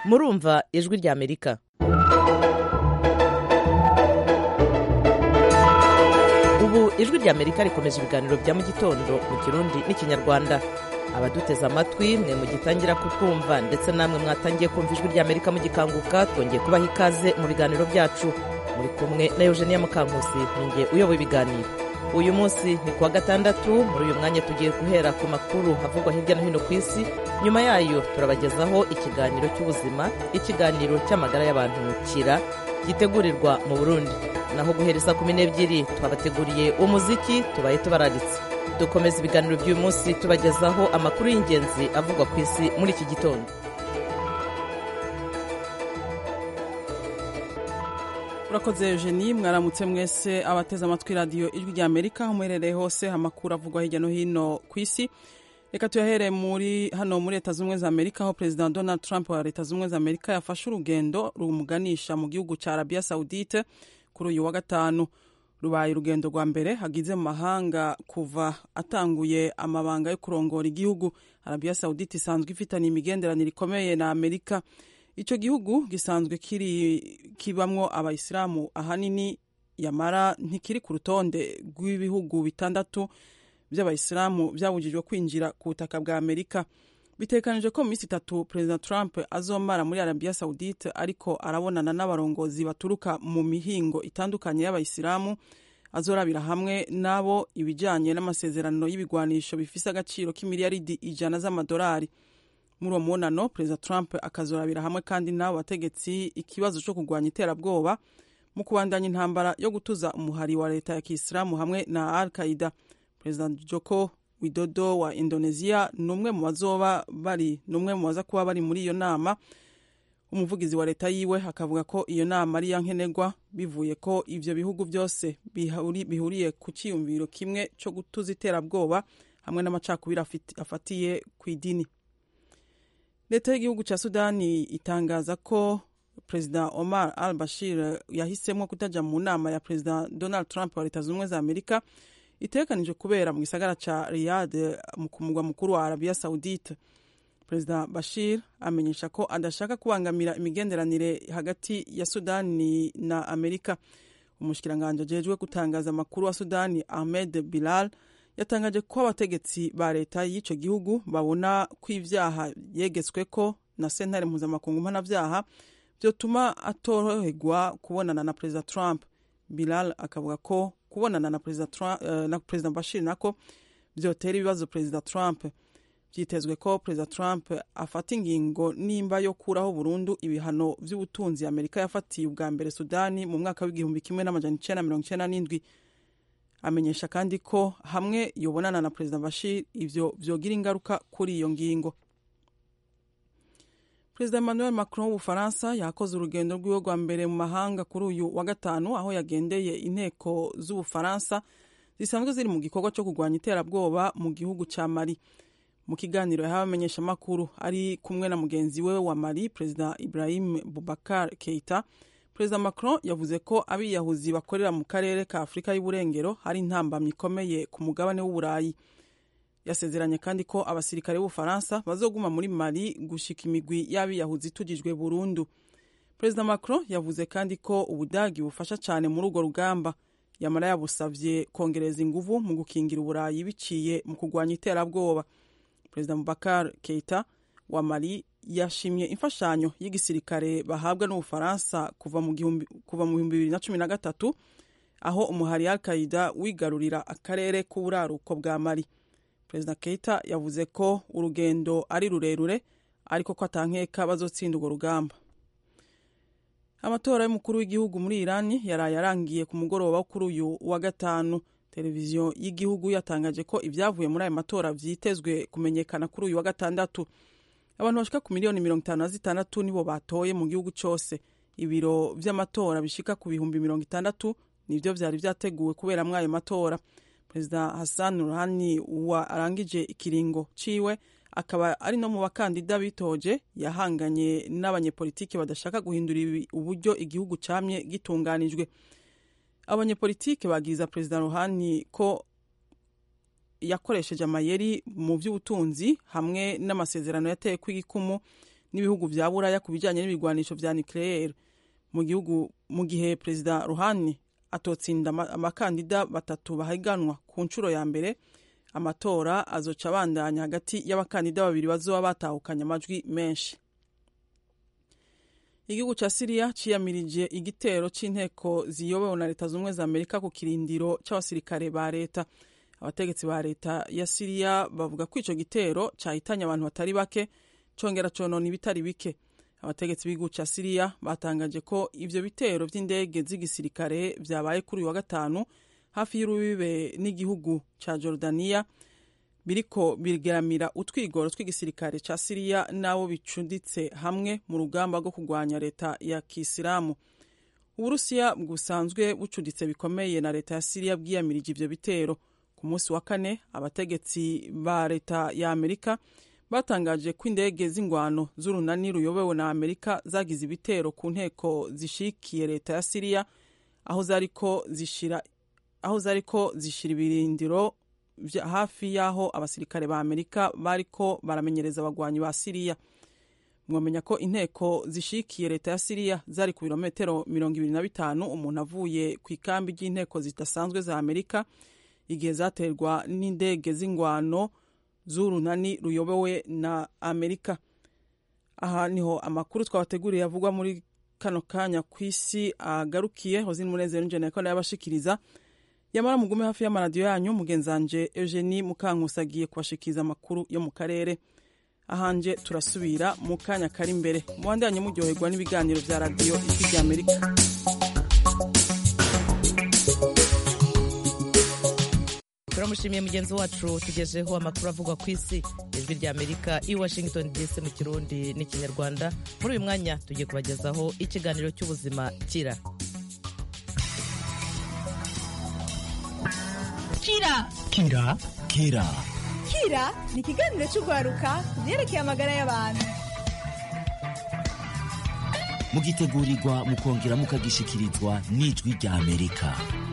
murumva ijwi rya amerika ubu ijwi rya amerika rikomeje ibiganiro bya mu gitondo mu kirundi n'ikinyarwanda abaduteze amatwi mwe mugitangira kutwumva ndetse namwe mwatangiye kumva ijwi rya amerika mugikanguka twongeye kubaha ikaze mu biganiro byacu muri kumwe na eugenia mukankusi ninjye uyoboye ibiganiro uyu munsi ni kuwa gatandatu muri uyu mwanya tugiye guhera ku makuru avugwa hirya no hino ku isi nyuma yayo turabagezaho ikiganiro cy'ubuzima ikiganiro cy'amagara y'abantu kira gitegurirwa mu burundi naho guhereza kumi n'ebyiri twabateguriye umuziki tubaye tubararitse dukomeza ibiganiro by'uyu munsi tubagezaho amakuru y'ingenzi avugwa ku isi muri iki gitondo urakoze eugenie mwaramutse mwese abateze amatwi radiyo ijwi rya amerika aho muherereye hose amakuru avugwa hirya no hino ku isi reka tuyahere muri hano muri leta z'ubumwe za amerika aho perezida donald trump wa leta z'ubumwe za amerika yafashe urugendo rumuganisha mu gihugu cya arabia saudite kuri uyu wa gatanu rubaye urugendo rwa mbere hagize mu mahanga kuva atanguye amabanga yo kurongora igihugu arabia saudite isanzwe ifitanye imigenderanire ikomeye na amerika icyo gihugu gisanzwe kiri kibamwo abayisilamu ahanini yamara ntikiri ku rutonde rw'ibihugu bitandatu by'abayisilamu byabujijwe kwinjira ku butaka bwa amerika bitekanije ko mu minsi itatu perezida trump azomara muri arabia saudite ariko arabonana n'abarongozi baturuka mu mihingo itandukanye y'abayisilamu azorabira hamwe nabo ibijyanye n'amasezerano y'ibigwanisho bifise agaciro k'imiliyaridi ijana z'amadolari muri uwo mubonano perezida trump akazorabira hamwe kandi n'abo bategetsi ikibazo cyo kurwanya iterabwoba mu kubandanya intambara yo gutuza umuhari wa leta ya kisilamu hamwe na al qaida perezida joko widodo wa indonesia ni umwe mu bazoba bari ni umwe mu baza kuba bari muri iyo nama umuvugizi wa leta yiwe akavuga ko iyo nama ari iya nkenerwa bivuye ko ivyo bihugu byose bihuriye ku cyiyumviro kimwe cyo gutuza iterabwoba hamwe n'amacakubiri afatiye ku idini leta y'igihugu cya sudani itangaza ko perezida omar al bashir yahisemo kutaja mu nama ya perezida donald trump wa leta z'ubumwe za amerika itekanije kubera mu gisagara ca riyad ku mugwa mukuru wa arabia saudite perezida bashir amenyesha ko adashaka kubangamira imigenderanire hagati ya sudani na amerika umushikiranganji ajejwe gutangaza amakuru wa sudani ahmed bilal yatangaje ko abategetsi ba leta y'icyo gihugu babona ko ibyaha yegetsweko na sentare mpuzamakungu mpanabyaha byotuma atoroherwa kubonana na perezida trump bilal akavuga ko kubonana na perezida uh, na perezida bashir nako byotera ibibazo perezida trump byitezwe ko perezida trump afata ingingo nimba yo kuraho burundu ibihano by'ubutunzi amerika yafatiye ubwa mbere sudani mu mwaka w'igihumbi kimwe n'amajana icenda mirongo icenda n'indwi amenyesha kandi ko hamwe yobonana na perezida bashir ivyo vyogira ingaruka kuri iyo ngingo perezida emmanuel macron w'ubufaransa yakoze urugendo rw'iwe rwa mbere mu mahanga kuri uyu wa gatanu aho yagendeye inteko z'ubufaransa zisanzwe ziri mu gikorwa cyo kurwanya iterabwoba mu gihugu cya mali mu kiganiro yahawe amenyeshamakuru ari kumwe na mugenzi we wa mali perezida ibrahim bubakar keita perezida macron yavuze ko abiyahuzi bakorera mu karere ka afurika y'uburengero hari intambamyi ikomeye ku mugabane w'uburayi yasezeranye kandi ko abasirikare b'ubufaransa bazoguma muri mali gushika imigwi y'abiyahuzi itugijwe burundu perezida macron yavuze kandi ko ubudagi bufasha cyane muri urwo rugamba yamara yabusavye kongereza inguvu mu gukingira uburayi biciye mu kurwanya iterabwoba perezida mubakar keita wa mali yashimye imfashanyo y'igisirikare bahabwa n'ubufaransa kuva mu bihumbi bibiri na cumi na gatatu aho umuhari al qaida wigarurira akarere k'uburaruko bwa mali perezida keita yavuze ko urugendo ari rurerure ariko ko atankeka bazotsinda urwo rugamba amatora y'umukuru w'igihugu muri irani yaraye arangiye ku mugoroba wo kuri uyu wa gatanu televiziyo y'igihugu yatangaje ko ibyavuye muri ayo matora vyitezwe kumenyekana kuri uyu wa gatandatu abantu bashika ku miliyoni mirongo itanu na zitandatu nibo batoye mu gihugu cyose ibiro vy'amatora bishika ku bihumbi mirongo itandatu nivyo vyari vyateguwe kuberamwo ayo matora perezida hassan ruhani wa arangije ikiringo ciwe akaba ari no mu bakandida bitoje yahanganye n'abanyepolitiki badashaka guhindura uburyo igihugu camye gitunganijwe abanyepolitike babwiza perezida ruhani ko yakoresheje amayeri mu by'ubutunzi hamwe n'amasezerano yateye kw'igikumu n'ibihugu vya buraya ku bijanye n'ibigwanisho vya nucleaire mu gihugu mu gihe perezida ruhani atotsinda amakandida batatu bahiganwa ku nshuro ya mbere amatora azoca abandanya hagati y'abakandida babiri bazoba batahukanye amajwi menshi igihugu ca siriya ciyamirije igitero c'inteko ziyobewe na leta z'ubumwe za amerika ku kirindiro c'abasirikare ba leta abategetsi ba leta ya siriya bavuga ko ico gitero cahitanye abantu batari bake congera conona ibitari bike abategetsi b'igihugu ca siriya batangaje ko ivyo bitero vy'indege z'igisirikare vyabaye kuri uyu wa gatanu hafi y'urubibe n'igihugu ca jordaniya biriko bigeramira utwigoro tw'igisirikare ca siriya n'abo bicuditse hamwe mu rugamba rwo kurwanya leta ya kisilamu uburusiya busanzwe bucuditse bikomeye na leta ya siriya bwiyamirije ivyo bitero ku munsi wa kane abategetsi ba leta ya amerika batangaje ko indege z'ingwano z'urunani ruyobewe na amerika zagize ibitero ku nteko zishikiye leta ya siriya aho zariko zishira aho zariko zishira ibirindiro hafi y'aho abasirikare ba amerika bariko baramenyereza abagwanyi ba siriya mwamenya ko inteko zishikiye leta ya siriya zari ku birometero mirongo ibiri na bitanu umuntu avuye ku ikambi ry'inteko zidasanzwe za amerika igihe zaterwa n'indege z'ingwano z'urunani ruyobowe na amerika aha niho amakuru twabateguriye avugwa muri kano kanya ku isi agarukiye hozini munezero n'injene ko yabashikiriza yamara mugume hafi y'amaradiyo yanyu mugenzanje eugenie mukankusi agiye kubashikiriza amakuru yo mu karere ahanje turasubira mu kanya kari imbere muwandanye muryoherwa n'ibiganiro vya radiyo ijwi rya amerika turamushimiye mugenzi wacu tugejeho amakuru avugwa ku isi ijwi rya amerika i washington dc mu kirundi n'ikinyarwanda muri uyu mwanya tugiye kubagezaho ikiganiro cy'ubuzima kira kira kira kira kira ni ikiganiro cy'urwaruka ku byerekeye amagara y'abantu mugitegurirwa mukongera mukagishikirizwa n'ijwi rya amerika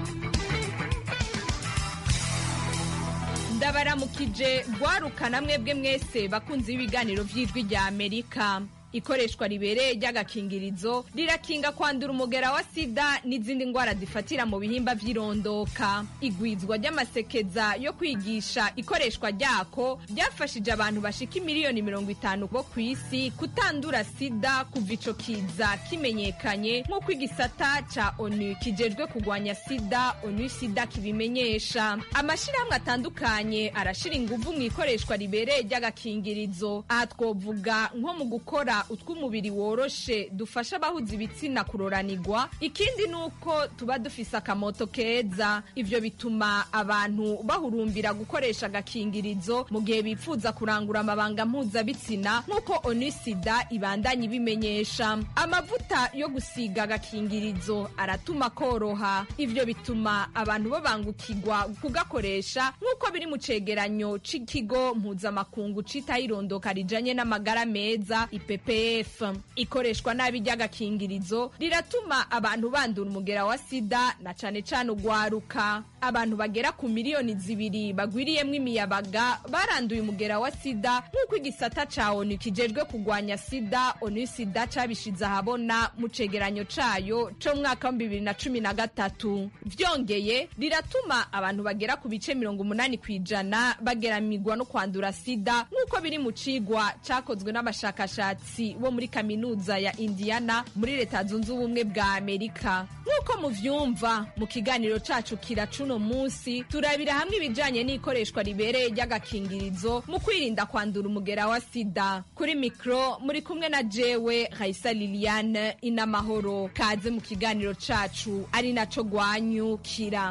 ndabaramukije rwarukana mwebwe mwese bakunze ibiganiro by'ijwi rya amerika ikoreshwa ribereye ry'agakingirizo rirakinga kwandura umugera wa sida n'izindi ndwara zifatira mu bihimba by'irondoka igwizwa ry'amasekeza yo kwigisha ikoreshwa ryako ryafashije abantu bashika miliyoni mirongo itanu bo ku isi kutandura sida kuva ico kiza kimenyekanye nk'uko igisata ca onu kijejwe kurwanya sida onu sida kibimenyesha amashirahamwe atandukanye arashira inguvu mu ikoreshwa ribereye ry'agakingirizo aha twovuga nko mu gukora utw'umubiri woroshe dufasha abahuza ibitsina kuroranirwa ikindi ni uko tuba dufise akamoto keza ivyo bituma abantu bahurumbira gukoresha agakingirizo mu gihe bifuza kurangura amabanga mpuzabitsina nk'uko onisida ibandanya ibimenyesha amavuta yo gusiga agakingirizo aratuma koroha ivyo bituma abantu babangukirwa kugakoresha nk'uko biri mu cegeranyo c'ikigo mpuzamakungu citaho irondoka rijanye n'amagara meza ipepe ppf ikoreshwa nabi ry'agakingirizo riratuma abantu bandura umugera wa sida na cane cane ugwaruka abantu bagera ku miliyoni zibiri bagwiriyemwo imiyabaga baranduye umugera wa sida nk'uko igisata ca onu kijejwe kugwanya sida onu sida cabishize ahabona mu cegeranyo cayo co mu mwaka wa bibiri na cumi na gatatu vyongeye riratuma abantu bagera ku bice mirongo umunani kw'ijana bageramirwa no kwandura sida nk'uko biri mu cigwa cakozwe n'abashakashatsi bo muri kaminuza ya indiana muri leta zunze ubumwe bwa amerika nk'uko muvyumva mu kiganiro cacu kira cuno munsi turabira hamwe ibijanye n'ikoreshwa ribereye ry'agakingirizo mu kwirinda kwandura umugera wa sida kuri mikro muri kumwe na jewe raisa liliane inamahoro kaze mu kiganiro cacu ari naco gwanyukira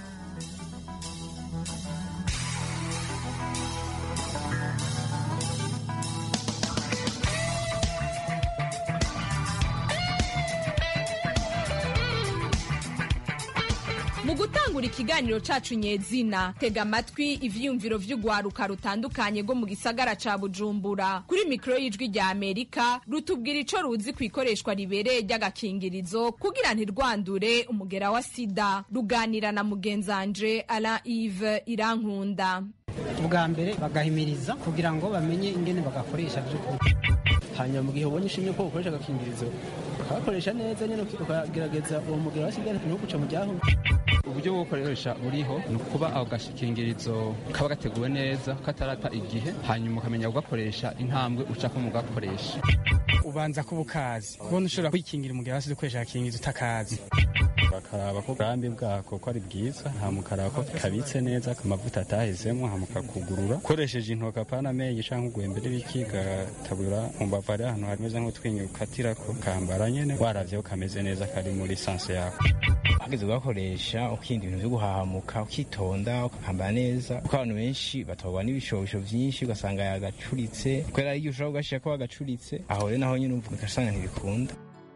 mu gutangura ikiganiro cacu nyezina tega amatwi ivyiyumviro vy'ugwaruka rutandukanye rwo mu gisagara ca bujumbura kuri mikoro y'ijwi rya amerika rutubwira ico ruzi ku ikoreshwa ribereye ry'agakingirizo kugira ntirwandure umugera wa sida ruganira na mugenzanje alain ive irankunda ubwa mbere bagahimiriza kugira ngo bamenye ingene bagakoresha by'ukuri hanyuma mu gihe ubonye ishimye ko ukoresha agakingirizo ukabakoresha neza nyine ukagerageza uwo mugera wa sida ntuguca mu ryaho uburyo bwo gukoresha buriho ni ukuba ako gakingirizo kaba gateguwe neza katarata igihe hanyuma ukamenya kugakoresha intambwe ucako mu gakoresha ubanza kuba ukazi kubona ushobora kwikingira umugera wa sida ukoresha agakingirizo utakazi bakaraba ko ubwambi bwako ko ari bwiza hamukaraba ko kabitse neza amavuta atahezemo hamukakugurura ukoresheje intoki apana amenyo cyangwa ugwembe n'ibiki gatabura mu mbavu ari ahantu hameze nk'utwinyo ukatirako kambara nyene waravyeho kameze neza kari muri sanse yako hageze ugakoresha ukirinda ibintu vyo guhahamuka ukitonda ukakambara neza kuko abantu benshi batwarwa n'ibishobisho vyinshi ugasanga yagacuritse kubera igihe ushobora kugashira ko wagacuritse aho rero naho nyene umva ugasanga ntibikunda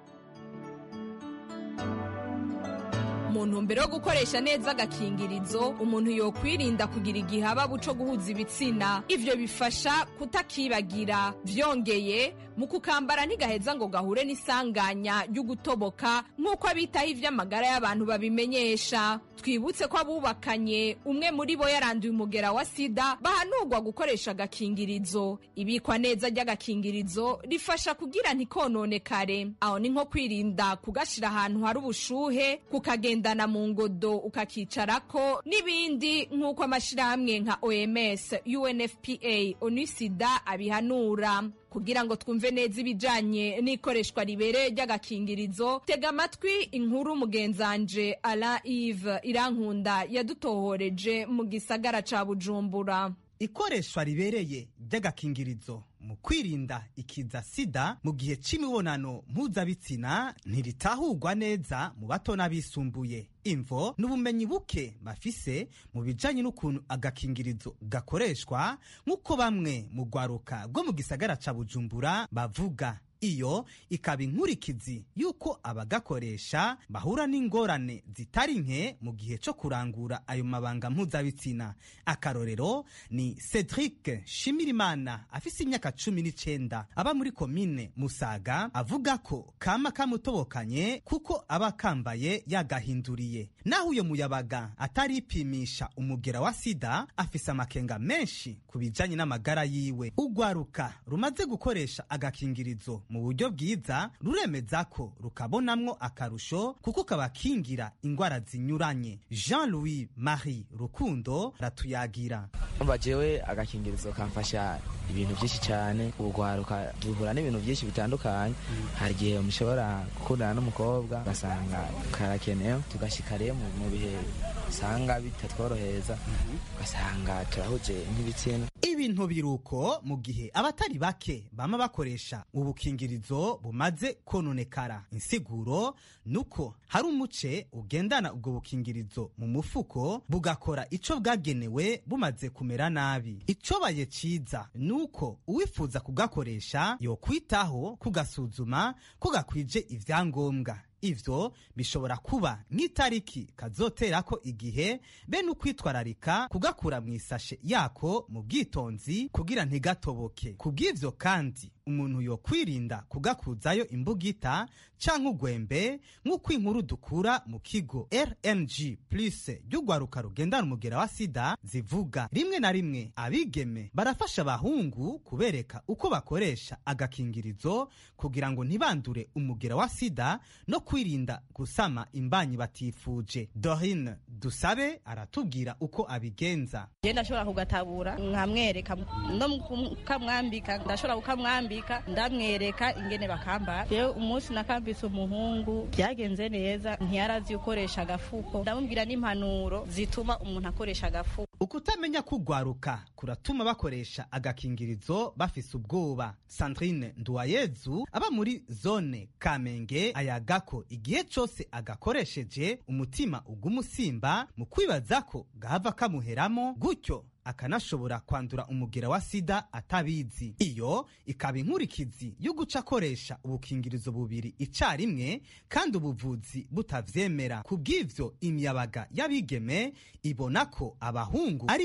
mu ntumbero yo gukoresha neza agakingirizo umuntu yokwirinda kugira igihababu co guhuza ibitsina ivyo bifasha kutakibagira vyongeye mu kukambara ntigaheza ngo gahure n'isanganya ry'ugutoboka nk'uko abitaho ivy'amagara y'abantu babimenyesha twibutse ko abubakanye umwe muri bo yaranduye umugera wa sida bahanurwa gukoresha agakingirizo ibikwa neza ry'agakingirizo rifasha kugira ntikononekare aho ni nko kwirinda kugashira ahantu hari ubushuhe kukagendana mu ngodo ukakicarako n'ibindi nk'uko amashirahamwe nka oms unfpa onusida abihanura kugira ngo twumve neza ibijanye n'ikoreshwa ribereye ry'agakingirizo tega amatwi inkuru mugenzanje ala ive irankunda yadutohoreje mu gisagara ca bujumbura ikoreshwa ribereye ry'agakingirizo mu kwirinda ikiza sida mu gihe c'imibonano mpuzabitsina ntiritahurwa neza mu bato n'abisumbuye imvo n'ubumenyi buke bafise mu bijanye n'ukuntu agakingirizo gakoreshwa nk'uko bamwe mu rwaruka rwo mu gisagara ca bujumbura bavuga iyo ikaba inkurikizi y'uko abagakoresha bahura n'ingorane zitari nke mu gihe cyo kurangura ayo mabanga mpuzabitsina akarorero ni cedric shimirimana afise imyaka cumi n'icenda aba muri komine musaga avuga ko kama kamutobokanye kuko aba kambaye yagahinduriye naho uyo muyabaga ataripimisha umugera wa sida afise amakenga menshi ku bijanye n'amagara yiwe urwaruka rumaze gukoresha agakingirizo mu buryo bwiza ruremeza ko rukabonamwo akarusho kuko kabakingira ingwara zinyuranye jean louis marie rukundo ratuyagira umva jewe agakingirizo kamfasha ibintu byinshi cyane urwaruka duhura n'ibintu byinshi bitandukanye hari igihe mushobora gukundana n'umukobwa ugasanga karakenewe tugashyika rero mu bihe usanga bitatworohereza ugasanga turahuje nk'ibitsina ibintu biruko mu gihe abatari bake bama bakoresha ubukingirizo bumaze kononekara insiguro nuko hari umuce ugendana ubwo bukingirizo mu mufuko bugakora ico bwagenewe bumaze kumera nabi icobaye ciza nuko uwifuza kugakoresha yokwitaho kugasuzuma ko gakwije ivyangombwa ivyo bishobora kuba nk'itariki kazoterako igihe bene ukwitwararika kugakura mu isashe yako mu bwitonzi kugira ntigatoboke kubw'ivyo kandi umuntu yokwirinda kugakuzayo imbugita canke ugwembe nk'uko inkuru dukura mu kigo rng plus ry'urwaruka rugendana umugera wa sida zivuga rimwe na rimwe abigeme barafasha abahungu kubereka uko bakoresha agakingirizo kugira ngo ntibandure umugera wa sida no kwirinda gusama imbanyi batifuje dorine dusabe aratubwira uko abigenza je ndashobora kugatabura nkamwereka no kukamwambika ndashobora kukamwambika ndamwereka ingene bakambara rero umunsi nakambitse umuhungu byagenze neza ntiyarazi ukoresha agafuko ndamubwira n'impanuro zituma umuntu akoresha agafuko ukutamenya kugwaruka kuratuma bakoresha agakingirizo bafise ubwoba sandrine nduwayezu aba muri zone kamenge ayaga ko igihe cose agakoresheje umutima ugumusimba mu kwibaza ko gahava kamuheramo gutyo akanashobora kwandura umugera wa sida atabizi iyo ikaba inkurikizi yo guca akoresha ubukingirizo bubiri icarimwe kandi ubuvuzi butavyemera ku bw'ivyo imiyabaga y'abigeme ibona ko abahungu ari bo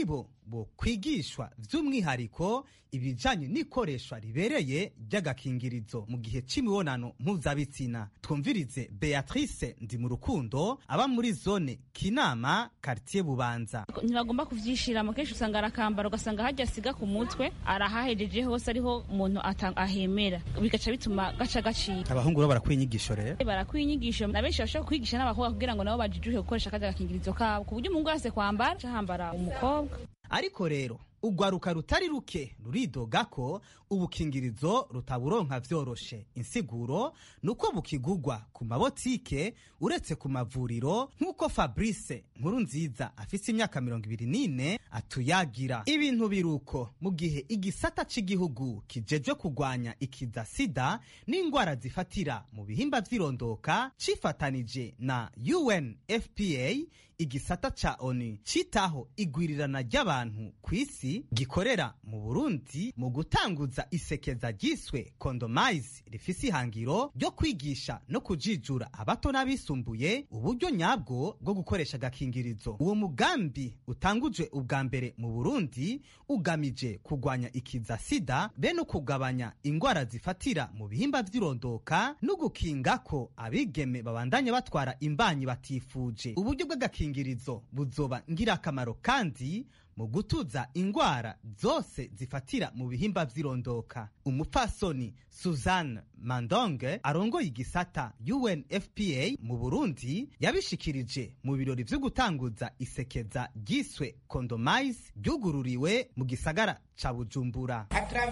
bo kwigishwa by'umwihariko ibijanye n'ikoreshwa ribereye ry'agakingirizo mu gihe c'imibonano mpuzabitsina twumvirize beatrice ndi mu rukundo aba muri zone kinama kartier bubanza ntibagomba kuvyishiramo kenshi usanga arakambara ugasanga hajya asiga ku mutwe arahahejeje hose ariho umuntu ahemera bigaca bituma gaca gacika abahungu bo barakwiye inyigisho rero barakwiye inyigisho na benshi bashobora kwigisha n'abakobwa kugira ngo nabo bajijuke gukoresha akazi agakingirizo kabo ku buryo umuhungu wese kwambara hambara umukobwa ariko rero urwaruka rutari ruke ruridoga ko ubukingirizo rutaburonka vyoroshe insiguro nuko bukigugwa ku mabotike uretse ku mavuriro nk'uko fabrice nkuru nziza afise imyaka mirongo ibiri n'ine atuyagira ibintu biruko mu gihe igisata c'igihugu kijejwe kugwanya ikiza sida n'ingwara zifatira mu bihimba vy'irondoka cifatanije na unfpa igisata ca onu citaho igwirirana ry'abantu ku isi gikorera mu burundi mu gutanguza isekeza ryiswe kondomize rifise ihangiro ryo kwigisha no kujijura abato n'abisumbuye uburyo nyabwo bwo gukoresha agakingirizo uwo mugambi utangujwe ubwa mbere mu burundi ugamije kugwanya ikiza sida be no kugabanya ingwara zifatira mu bihimba vy'irondoka no gukinga ko abigeme babandanya batwara imbanyi batifuje uburyo bw'agakingirizo buzoba ngirakamaro kandi mu gutuza ingwara zose zifatira mu bihimba vy'irondoka umupfasoni suzanne mandonge arongoye igisata unfpa mu burundi yabishikirije mu birori vyo gutanguza isekeza ryiswe condomise ryugururiwe mu gisagara ca bujumbura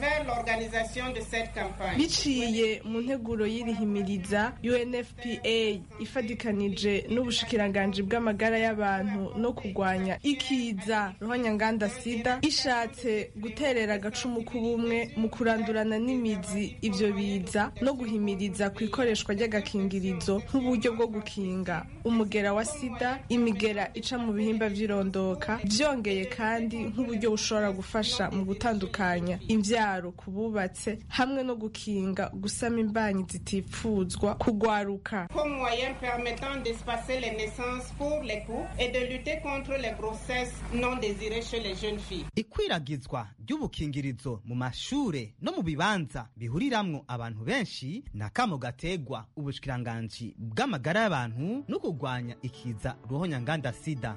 biciye mu nteguro y'irihimiriza unfpa ifadikanije n'ubushikiranganji bw'amagara y'abantu no kurwanya ikiza ruhonyanganda sida ishatse guterera agacumu k'ubumwe mu kurandurana n'imizi ivyo biza no guhimiriza ku ikoreshwa ry'agakingirizo nk'uburyo bwo gukinga umugera wa sida imigera ica mu bihimba vy'irondoka vyongeye kandi nk'uburyo bushobora gufasha mu gutandukanya imvyaro ku bubatse hamwe no gukinga gusama imbanyi zitifuzwa kugwaruka comme moyen permettant d'espacer les naissances pour les couples et de lutter contre les grossesses non désirées chez les jeunes filles. ikwiragizwa ry'ubukingirizo mu mashure no mu bibanza bihuriramwo abantu benshi ni akamo gategwa ubushikiranganji bw'amagara y'abantu no kurwanya ikiza ruhonyanganda sida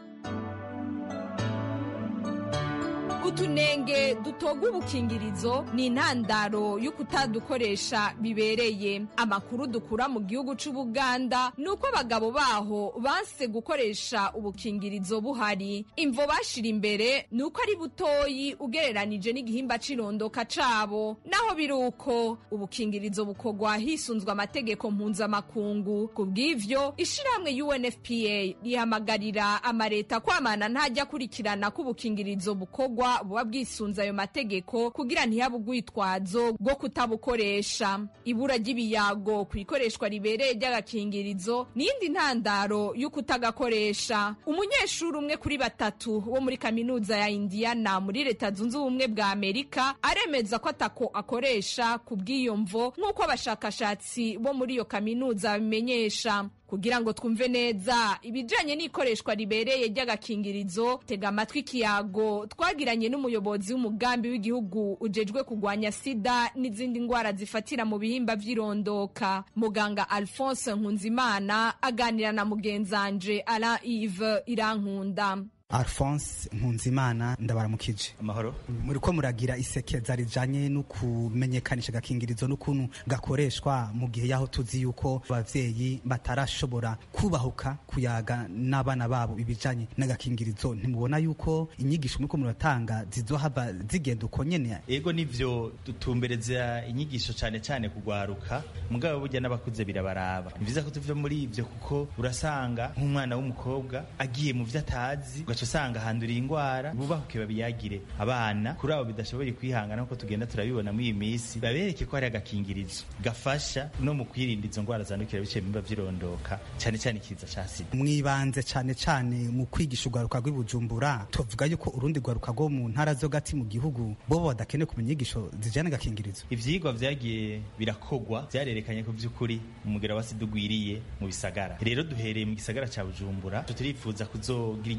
utunenge dutoga ubukingirizo ni intandaro yo kutadukoresha bibereye amakuru dukura mu gihugu c'ubuganda ni uko abagabo baho banse gukoresha ubukingirizo buhari imvo bashira imbere ni uko ari butoyi ugereranije n'igihimba c'irondoka cabo naho biri uko ubukingirizo bukorwa hisunzwe amategeko mpuzamakungu ku bw'ivyo ishirahamwe unfpa rihamagarira amareta kwamana ntajya akurikirana ko ubukingirizo bukorwa buba bwisunze ayo mategeko kugira ntihabe urwitwazo rwo kutabukoresha ibura ry'ibiyago ku ikoreshwa ribereye ry'agakingirizo n'iyindi ntandaro yo kutagakoresha umunyeshuri umwe kuri batatu wo muri kaminuza ya indiana muri leta zunze ubumwe bwa amerika aremeza ko atako akoresha ku bw'iyo mvo nk'uko abashakashatsi bo muri iyo kaminuza babimenyesha kugira ngo twumve neza ibijanye n'ikoreshwa ribereye ry'agakingirizo tega amatwi ikiyago twagiranye n'umuyobozi w'umugambi w'igihugu ujejwe kugwanya sida n'izindi ngwara zifatira mu bihimba vy'irondoka muganga alphonse nkunzimana aganira na mugenzanje alain ive irankunda alphonse nkunzimana ndabaramukije amahoro muri ko muragira isekeza rijanye no kumenyekanisha agakingirizo n'ukuntu gakoreshwa mu gihe yaho tuzi yuko abavyeyi batarashobora kubahuka kuyaga n'abana babo ibijanye n'agakingirizo ntimubona yuko inyigisho muriko muratanga zizohava zigenda uko nyene ego nivyo dutumbereza inyigisho cane cane kugwaruka mugabo burya n'abakuze birabaraba ni vyiza ko tuva muri ivyo kuko urasanga nk'umwana w'umukobwa agiye mu vyo atazi ugaca usanga handuriye ingwara bubahuke babiyagire abana kuri abo bidashoboye kwihangana nkuko tugenda turabibona muri iyi minsi babereke ko hari agakingirizo gafasha no mu kwirinda izo ngwara zandukira biciye mu bimba vy'irondoka cane cane ikiza ca sida mwibanze cane cane mu kwigisha urwaruka rw'ibujumbura tuvuga yuko urundi rwaruka rwo mu ntara zo gati mu gihugu bobo badakeneye kumenya inyigisho zijanye n'agakingirizo ivyigwa vyagiye birakogwa vyarerekanye ko vy'ukuri umugera wa sida ugwiriye mu bisagara rero duhereye mu gisagara ca bujumbura turifuza kuzogira iryo sekeza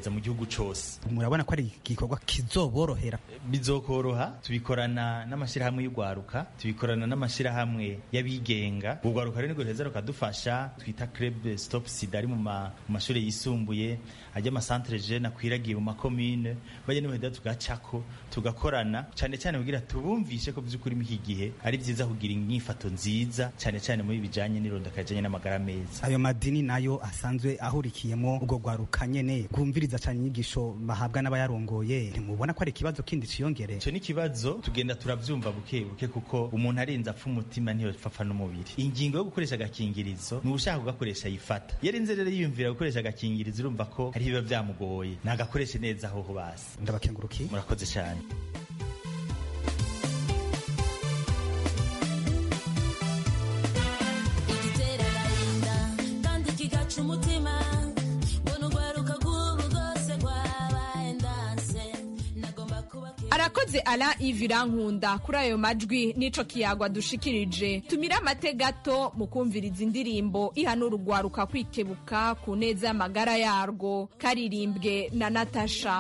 kwiragiza mu gihugu cose murabona ko ari igikorwa kizoborohera bizokoroha tubikorana n'amashyirahamwe y'urwaruka tubikorana n'amashyirahamwe y'abigenga urwaruka rero nirwo ruheza rukadufasha twita club stop sida ari mu ma- mu mashuri yisumbuye ajya amasantere jene akwiragiye mu makomine bajya n'ubuheda tugacako tugakorana cyane cyane kugira tubumvishe ko by'ukuri muri iki gihe ari byiza kugira inyifato nziza cyane cyane muri bijanye n'irondaka rijanye n'amagara meza ayo madini nayo asanzwe ahurikiyemo ubwo rwaruka nyene rwumviriza cyane inyigisho bahabwa n'abayarongoye ntimubona ko ari ikibazo kindi ciyongere icyo ni ikibazo tugenda turabyumva buke buke kuko umuntu arenze apfa umutima ntiyopfa n'umubiri ingingo yo gukoresha agakingirizo ni ushaka kugakoresha yifata iyo arinze rero yiyumvira gukoresha agakingirizo urumva ko hari biba byamugoye nagakoreshe neza aho basi ndabakengurukiye murakoze cyane igitera agahinda kandi kigaca umutima mbona urwaruka rw'ubu rwose rwabaye ndanse nagomba kuba arakoze ara ivirankunda kuri ayo majwi n'ico kiyagwa dushikirije tumire amate gato mu kumviriza indirimbo ihanura urwaruka kwikebuka ku neza y'amagara yarwo karirimbwe na natasha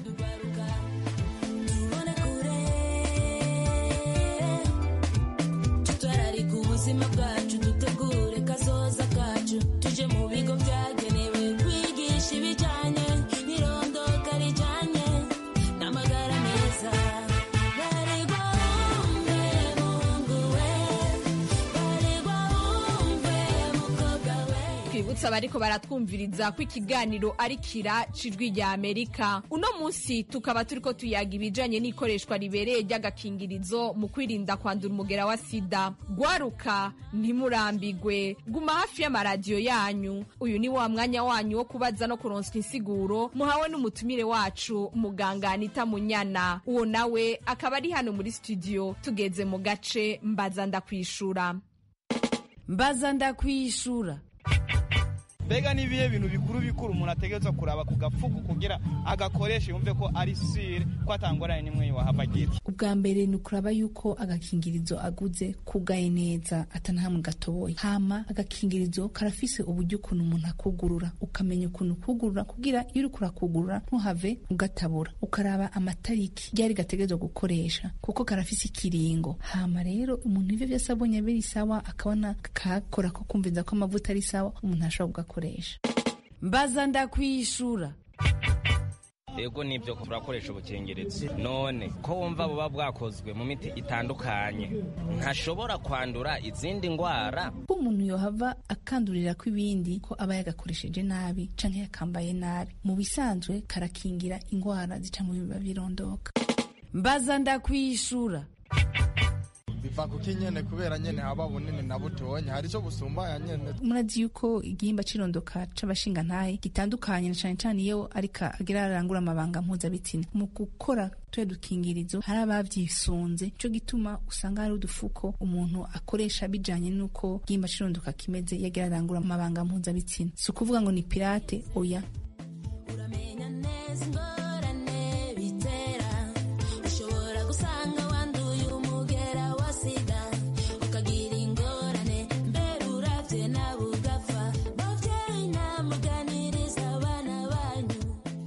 tutwararika ubuzima bwacu dutegure kazoza kacu tuje mu bigo byagenewe kwigisha ibijyanye n'irondoka rijyanye n'amagara meza baregwa wumve mungu we baregwa wumve mukobwa we twibutsa abariko baratwumviriza ko ikiganiro ari kira cijwi rya amerika uno munsi tukaba turiko tuyaga ibijanye n'ikoreshwa ribereye ry'agakingirizo mu kwirinda kwandura umugera wa sida gwaruka ntimurambigwe guma hafi y'amaradiyo yanyu uyu ni wa mwanya wanyu wo kubaza no kuronswa insiguro muhawe n'umutumire wacu muganga anita munyana uwo nawe akaba ari hano muri studio tugeze mu gace mbaza ndakwishura mbaza ndakwishura mbega ni ibihe bintu bikuru bikuru umuntu ategerezwa kuraba ku gafuku kugira agakoreshe yumve ko ari sire ko atangorane n'imwe wahava agira ubwa mbere ni ukuraba yuko agakingirizo aguze kugaye neza atanahamwe gatoboye hama agakingirizo karafise uburyo ukuntu umuntu akugurura ukamenya ukuntu kugurura kugira iyo uriko urakugurura ntuhave ugatabura ukaraba amatariki ryari gategerezwa gukoresha kuko karafise ikiringo hama rero umuntu ivyo vyose abonye biri sawa akabona kakora ko kumviza ko amavuta ari sawa umuntu ashobora kugakoresha mbaza ndakwishura ego nibyo turakoresha ubukingirizo none ko wumva buba bwakozwe mu miti itandukanye ntashobora kwandura izindi ndwara ko umuntu yohava akandurira ko ibindi ko aba yagakoresheje nabi canke yakambaye nabi mu bisanzwe karakingira ingwara zica mu biba birondoka mbaza ndakwishura biva kuko nyene kubera nyene haba bunini na butonya hari ico busumbaya nyene murazi yuko igihimba c'irondoka c'abashingantahe gitandukanye na cane cane iyo ariko agira arangura amabanga mpuzabitsina mu gukora tuya dukingirizo hari abavyisunze ico gituma usanga hari udufuko umuntu akoresha bijanye n'uko igihimba c'irondoka kimeze iyo agira arangura amabanga mpuzabitsina si ukuvuga ngo ni pirate oya uramenya neza ingorane bitera ushobora gusanga wanduye umugera wa sida ukagira ingorane mbere uravye nawe ugapfa bavyeyi namuganiriza abana banyu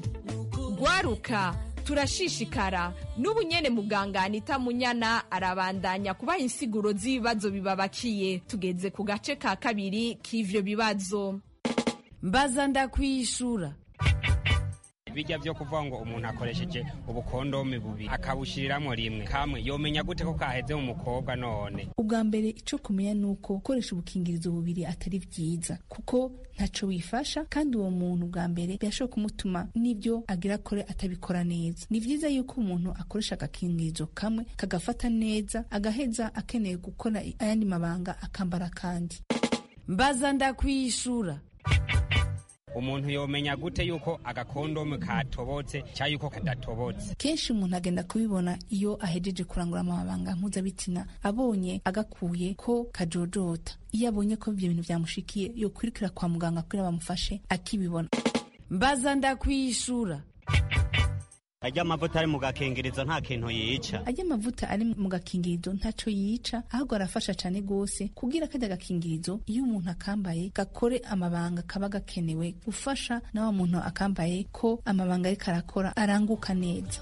gwaruka turashishikara n'ubu nyene muganga anita munyana arabandanya kubaha insiguro z'ibibazo bibabakiye tugeze ku gace ka kabiri k'ivyo bibazo mbaza ndakwishura bijya byo kuvuga ngo umuntu akoresheje ubukondome bubiri akabushyiriramo rimwe kamwe yomenya gute ko kaheze mu mukobwa none ubwa mbere ico kumenya ni uko gukoresha ubukingirizo bubiri atari vyiza kuko ntaco wifasha kandi uwo muntu bwa mbere birashobora kumutuma n'ibyo agira akore atabikora neza ni vyiza yuko umuntu akoresha agakingirizo kamwe kagafata neza agaheza akeneye gukora ayandi mabanga akambara kandi mbaza ndakwishura umuntu yomenya gute yuko agakondome katobotse cyangwa yuko kadatobotse kenshi umuntu agenda kubibona iyo ahejeje kurangura amabanga mpuzabitsina abonye agakuye ko kajojota iyo abonye ko ibyo bintu byamushikiye yokwirukira kwa muganga kugira bamufashe akibibona mbaza ndakwishura arya amavuta ari mu gakingirizo nta kintu yica ajya amavuta ari mu gakingirizo ntaco yica ahubwo arafasha cane gose kugira kajya gakingirizo iyo umuntu akambaye gakore amabanga kaba gakenewe gufasha na wa muntu akambaye ko amabanga ariko arakora aranguka neza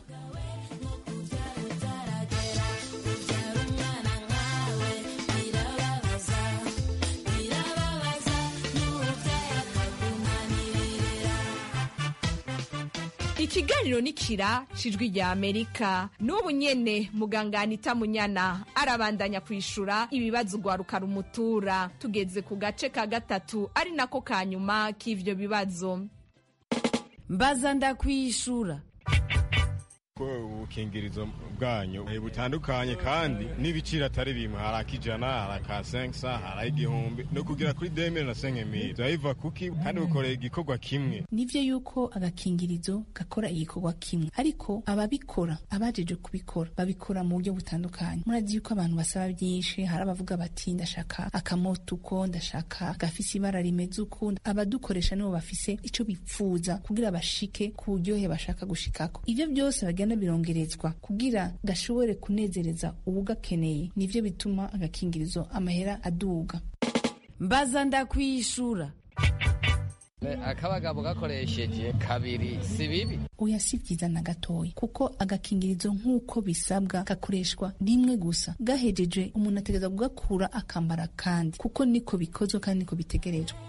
ikiganiro ni kira cijwi rya amerika n'ubu nyene muganga anita munyana arabandanya kwishura ibibazo ugwaruka rumutura tugeze ku gace ka gatatu ari nako ka nyuma k'ivyo bibazo mbaza ndakwishura ko ubukingirizo bwanyu butandukanye kandi n'ibiciro atari bimwe hari akijana hari aka senkisa hari igihumbi no kugera kuri demire na senkemiri biva kuki kandi bukoreye igikorwa kimwe nivyo yuko agakingirizo gakora igikorwa kimwe ariko ababikora abajeje kubikora babikora mu buryo butandukanye murazi yuko abantu basaba byinshi hari abavuga bati ndashaka akamoto uko ndashaka gafise ibara rimeze uko abadukoresha nibo bafise ico bipfuza kugira bashike ku buryohe bashaka gushikako ivyo byose bagenda birongerezwa kugira gashobore kunezereza uwugakeneye nivyo bituma agakingirizo amahera aduga mbaza ndakwishura akabagabo gakoresheje kabiri si bibi oya si vyiza na gatoya kuko agakingirizo nk'uko bisabwa gakoreshwa rimwe gusa gahejeje umuntu ategereza kugakura akambara kandi kuko niko bikozwe kandi niko bitegerejwe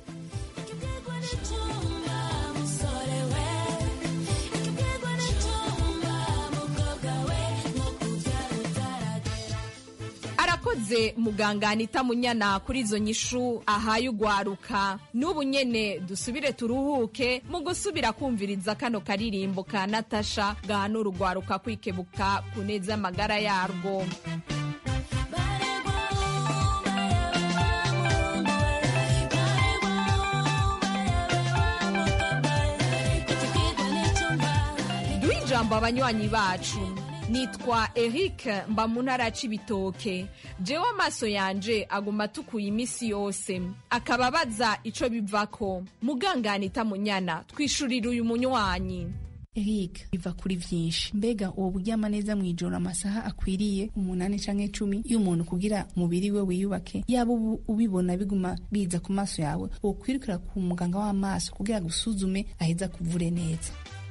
arakoze muganga anita munyana kuri izo nyishu ahaye ugwaruka n'ubu nyene dusubire turuhuke mu gusubira kumviriza kano karirimbo ka natasha gahanura ugwaruka kwikebuka ku neza y'amagara yarwo duhe ijambo abanywanyi bacu nitwa eric mba mu ntara ya cibitoke jewe amaso yanje aguma atukuye iminsi yose akaba abaza ico bivako muganganita munyana twishurira uyu munywanyi Eric biva kuri vyinshi mbega uwo buryama neza mwijoro amasaha akwiriye umunani canke cumi iyo umuntu kugira umubiri we wiyubake yaba ubu ubibona biguma biza ku maso yawe wokwirukira ku muganga w'amaso kugira gusuzume aheza kuvure neza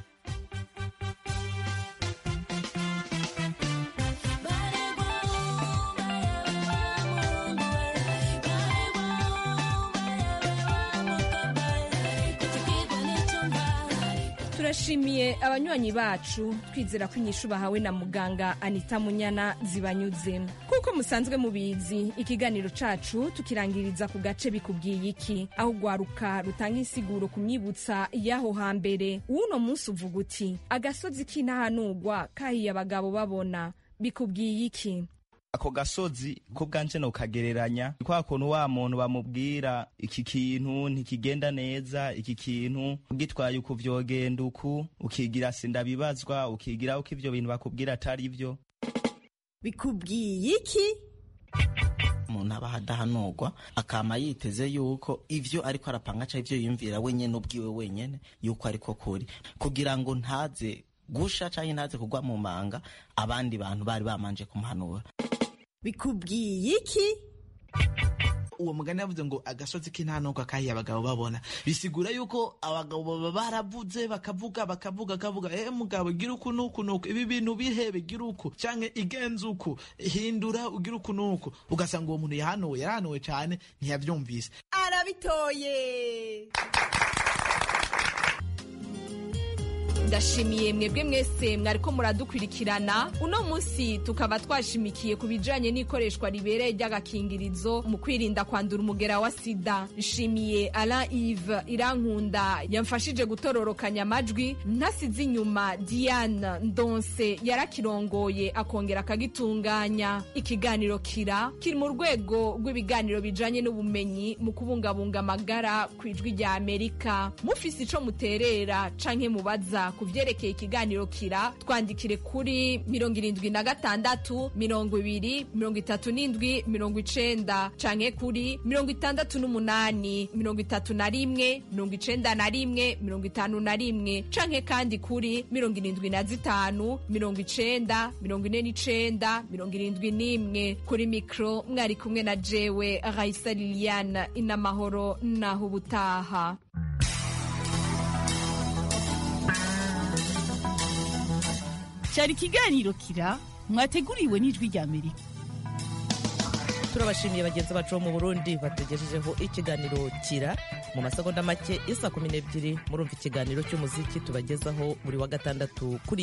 turashimiye abanywanyi bacu twizera ko inyishu bahawe na muganga anita munyana zibanyuze kuko musanzwe mubizi ikiganiro cacu tukirangiriza ku gace bikubwiye iki aho ugwaruka rutanga insiguro ku myibutsa y'aho hambere uwuno munsi uvuga uti agasozi k'intahanugwa kahiye abagabo babona bikubwiye iki ako gasozi ko bwanje nokagereranya kwa kuntu wa muntu bamubwira iki kintu ntikigenda neza iki kintu ugitwaye uku vyogenda uku ukigira sindabibazwa ukigira uko ivyo bintu bakubwira atari vyo bikubwiye iki umuntu aba adahanurwa akama yiteze yuko ivyo ariko arapanga canke ivyo yiyumvira wenyene ubwiwe wenyene yuko ariko kuri kugira ngo ntaze gusha canke ntaze kugwa mu manga abandi bantu bari bamanje kumuhanura bikubwiye iki uwo mugani yavuze ngo agasozi k'intanuka kahiye abagabo babona bisigura yuko abagabo baba baravuze bakavuga bakavuga akavuga eh mugabo gira uku nuku nuku ibi bintu bihebe gira uku canke igenza uku hindura ugira uku nuku ugasanga uwo muntu yahanuwe yarahanuwe cane ntiyavyumvise arabitoye ndashimiye mwebwe mwese mwariko muradukurikirana uno munsi tukaba twashimikiye ku bijanye n'ikoreshwa ribereye ry'agakingirizo mu kwirinda kwandura umugera wa sida nshimiye alain ive irankunda yamfashije gutororokanya amajwi ntasize inyuma diane ndonse yarakirongoye akongera akagitunganya ikiganiro kira kiri mu rwego rw'ibiganiro bijanye n'ubumenyi mu kubungabunga amagara ku ijwi rya amerika mufise ico muterera canke mubaza ku vyerekeye ikiganiro kira twandikire kuri mirongo irindwi na gatandatu mirongo ibiri mirongo itatu n'indwi mirongo icenda canke kuri mirongo itandatu n'umunani mirongo itatu na rimwe mirongo icenda na rimwe mirongo itanu na rimwe canke kandi kuri mirongo irindwi na zitanu mirongo icenda mirongo ine n'icenda mirongo irindwi n'imwe kuri mikro mwari kumwe na jewe raisa liliane inamahoro naho ubutaha cyari ikiganiro kira mwateguriwe n'ijwi rya amerika turabashimiye bagenzi bacu bo mu burundi batugejejeho ikiganiro kira mu masegonda make isa kumi n'ebyiri murumva ikiganiro cy'umuziki tubagezaho buri wa gatandatu kuri